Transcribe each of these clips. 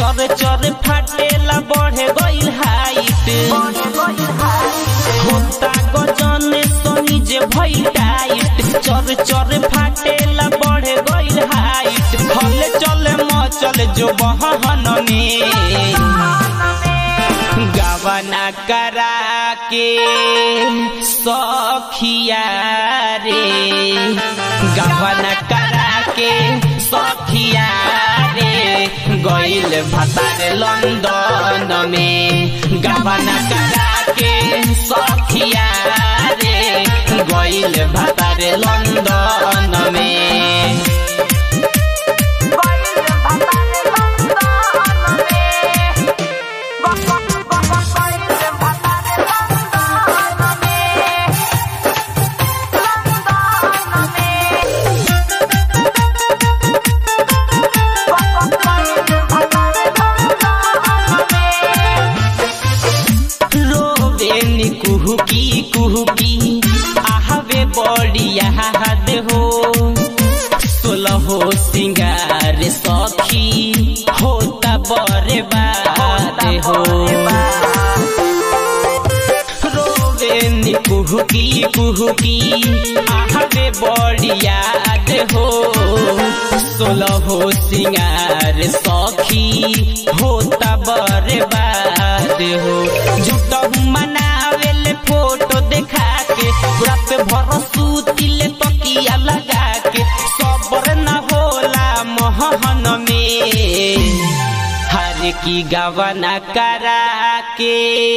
चर चर फाटेला बढ़े गइल हाइट होता गजन सनी जे भइल टाइट चर चर फाटेला बढ़े गइल हाइट हले चले मचल जो बहन में गवना करा के सखिया रे गवना करा के सखिया रे गइल भतार लंदन में गवना करा के सखिया रे गइल भतार लंदन में रोबेनी कुहुकी कुहुकी आहवे बड़िया हाद हो सोलहो सिंगार सखी होता बरे बात हो रोबेनी कुहुकी कुहुकी आहवे बड़िया हो सोलहो सिंगार सखी होता बरे बात हो झूठहू मनावेले फोटो देखा के रात भर सूतिले तकिया लगा के सबर न होला मोहन में हर की गवना करा के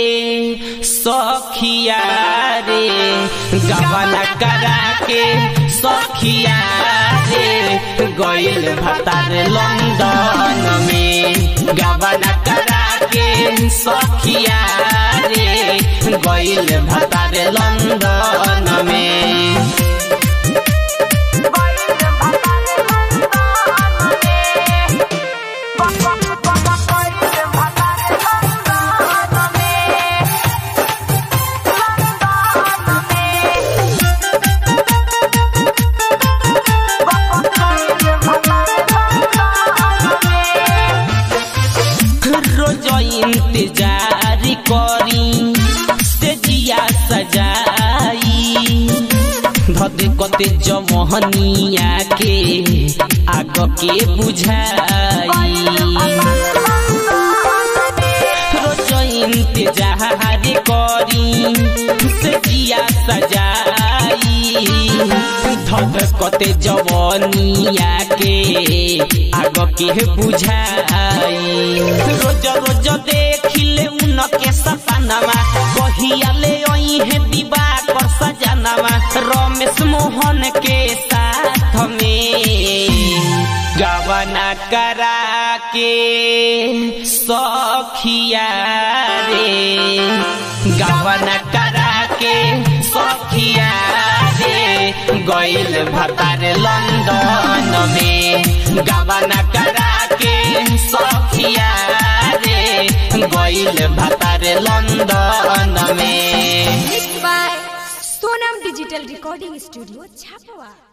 सखिया रे गवना करा के सखिया रे गइल भतार लंदन में गवना करा के सखिया रे गइल भतार लंदन में रोज इंतजार करी से जिया सजाई धद कते जमहनिया के आग के बुझाई रोज इंतजार करी से जिया सजाई धद कते जवनिया के आग के बुझाई रोज रोज देखिले उनके सपनामा कहियाले है दिबा कर सजनामा रमेश मोहन के साथ में गवना करा के सखिया रे गवना करा के सखिया रे गइल भतार लंदन में गवना करा के सखिया रे गइल भतार लंदन में Mixed by Sonam Digital Recording Studio, Chapua.